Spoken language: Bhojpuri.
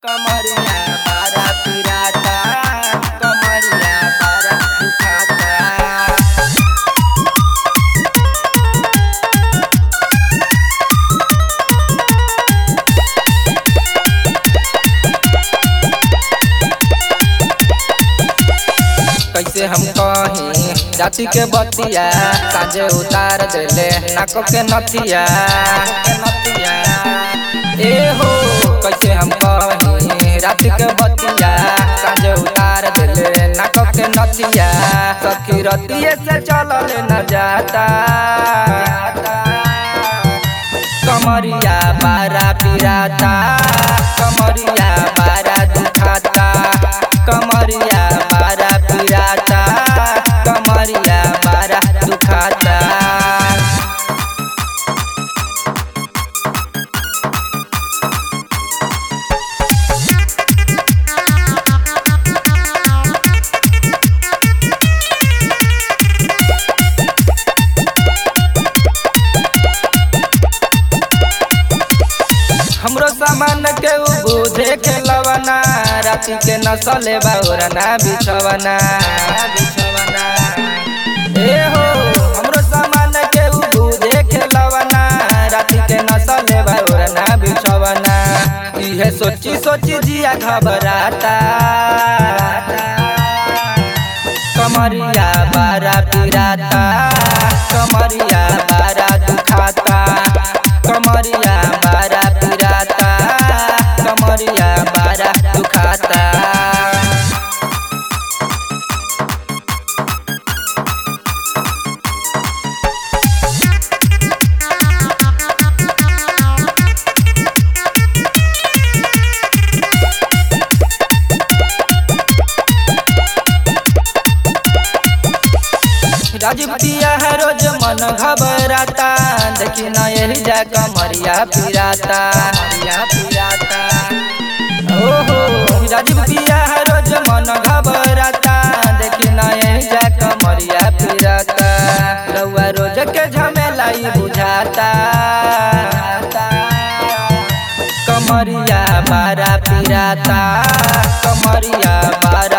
कमरिया बारा पिराता कमरिया बारा दुखाता कैसे हम कहीं जाति के बतिया काजे उतार देले नाक के नथिया ए हो कैसे हम कहीं रात के बतिया काजे उतार देले नाक के नथिया सखी रतिये से चलल न जाता कमरिया बारा पिराता कमरिया बारा दुखाता कमरिया बारा पिराता कमरिया बारा दुखाता हमरो सामान के उ बुझे के लवना राति के नसले बाउरना बिछवना बिछवना ए हो हमरो सामान के उ बुझे के लवना राति के नसले बाउरना बिछवना इहे सोची सोची जिया घबराता कमरिया बारा पिराता कमरिया बारा दुखाता कमरिया बारा पिराता कमरिया बारा दुखाता राजीव पिया है रोज मन घबराता देखी न यही जा कमरिया पिराता कमरिया पिराता ओहो राजीव पिया है रोज मन घबराता देखी न यही जा कमरिया पिराता रउआ रोज के झमेला ई बुझाता कमरिया बारा पिराता कमरिया बारा